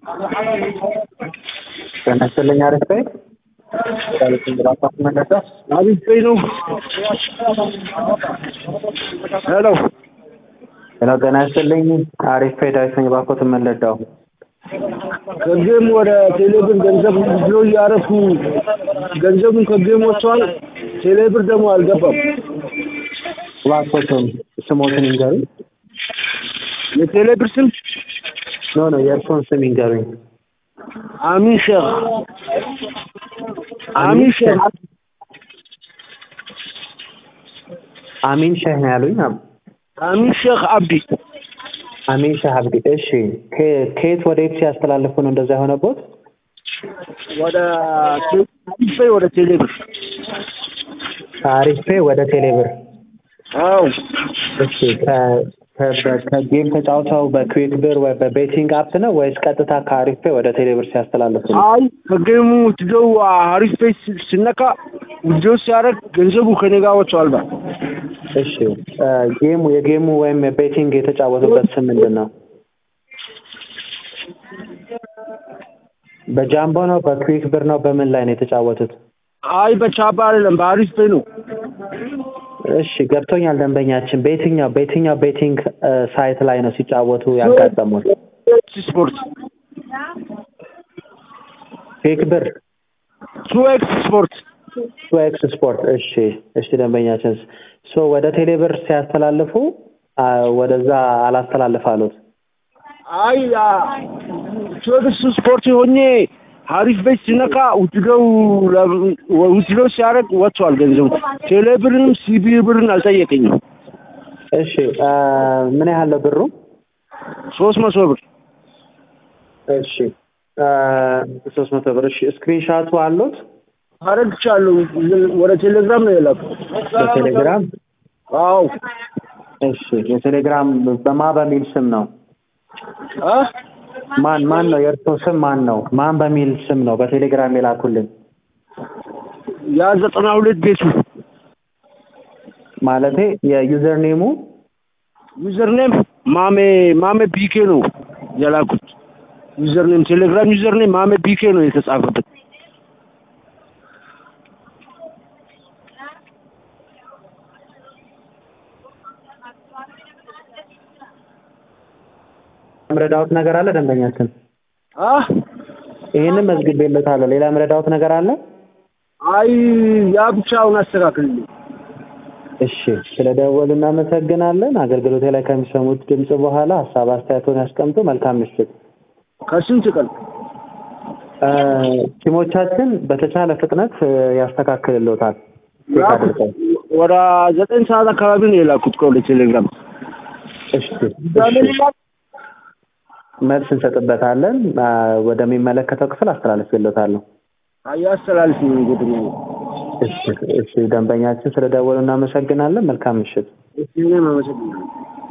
ጤና ይስጥልኝ አሪፍ ነኝ። አሪፍ ቀኝ ነው። ሄሎ ሄሎ ጤና ይስጥልኝ አሪፍ ነኝ። ዳዊት ነኝ። እባክዎትን ምን ልርዳው? ከጌም ወደ ቴሌብር ገንዘብ ብሎ እያረፉ ገንዘቡን ከጌም ወጥቷል። ቴሌብር ደግሞ አልገባም። እባክዎትን ስሞትን ይንገሩኝ። የቴሌብር ስም ኖ ኖ የእርስዎን ስም ይንገሩኝ። አሚን ሼክ አሚን ሼክ አሚን ሼህ ነው ያሉኝ። አሚን ሼክ አብዲ አሚን ሼህ አብዲ። እሺ ከ- ከየት ወደ የት ሲያስተላልፉ ነው እንደዛ የሆነቦት? ወደ ቴሌ ወደ ቴሌብር ከአሪፍ ፔ ወደ ቴሌብር። አዎ እሺ ከ- ከ- በ- ከጌም ተጫውተው በክዊክ ብር ወይ በቤቲንግ አፕ ነው ወይስ ቀጥታ ከአሪፍ ፔ ወደ ቴሌብር ሲያስተላልፉ ነው? አይ ከጌሙ ውትደው አሪፍ ፔጅ ሲነካ ውትደው ሲያደርግ ገንዘቡ ከኔ ጋር ወጥቷል። ባ እሺ እ ጌሙ የጌሙ ወይም የቤቲንግ የተጫወቱበት ስም ምንድን ነው? በጃምቦ ነው በክዊክ ብር ነው በምን ላይ ነው የተጫወቱት? አይ በቻባ አይደለም በአሪፍ ፔ ነው። እሺ ገብቶኛል ደንበኛችን። በየትኛው በየትኛው ቤቲንግ እ ሳይት ላይ ነው ሲጫወቱ ያጋጠሙት? ስፖርት ክዊክ ብር ቱ ኤክስ ስፖርት ቱ ኤክስ ስፖርት። እሺ እሺ ደንበኛችን ሶ ወደ ቴሌብር ሲያስተላልፉ አ ወደዛ አላስተላልፍ አሉት። አይ ቱ ኤክስ ስፖርት ሆኜ አሪፍ ቤት ሲነካ ውትደው ውትደው ሲያደርግ ወጥቷል ገንዘቡ። ቴሌብርንም ሲቢ ብርን አልጠየቀኝም። እሺ አ ምን ያህል ነው ብሩ? ሶስት መቶ ብር እሺ አ ሶስት መቶ ብር። እሺ ስክሪንሻቱ አሉት አረግቻለሁ። ወደ ቴሌግራም ነው የላኩት። በቴሌግራም? አዎ እሺ የቴሌግራም በማ በሚል ስም ነው? አ ማን ማን ነው የእርስዎ ስም ማን ነው? ማን በሚል ስም ነው በቴሌግራም የላኩልን? ያ ዘጠና ሁለት ቤቱ ማለቴ የዩዘር ኔሙ ዩዘር ኔም ማሜ ማሜ ቢኬ ነው የላኩት። ዩዘር ኔም ቴሌግራም ዩዘር ኔም ማሜ ቢኬ ነው የተጻፈበት። ምረዳውት ነገር አለ ደንበኛችን? አ ይሄንን መዝግቤለታለሁ። ሌላ ምረዳውት ነገር አለ? አይ ያ ብቻውን አስተካክልልኝ። እሺ ስለደወሉ እናመሰግናለን። አገልግሎቴ ላይ ከሚሰሙት ድምጽ በኋላ ሀሳብ አስተያየቶን ያስቀምጡ። መልካም ምሽት። ከስንት ቀን እ ቲሞቻችን በተቻለ ፍጥነት እ ያስተካክልልዎታል። ቼክ ላኩት። አድርገው። ወደ ዘጠኝ ሰዓት አካባቢ ነው የላኩት ከወደ ቴሌግራም። እሺ እሺ መልስ እንሰጥበታለን። አ ወደሚመለከተው ክፍል አስተላልፌልዎታለሁ። አያስተላልፍ ነው እንግዲህ ነው። እሺ እሺ ደንበኛችን ስለደወሉ እናመሰግናለን። መልካም ምሽት። እሺ እኔም አመሰግናለሁ።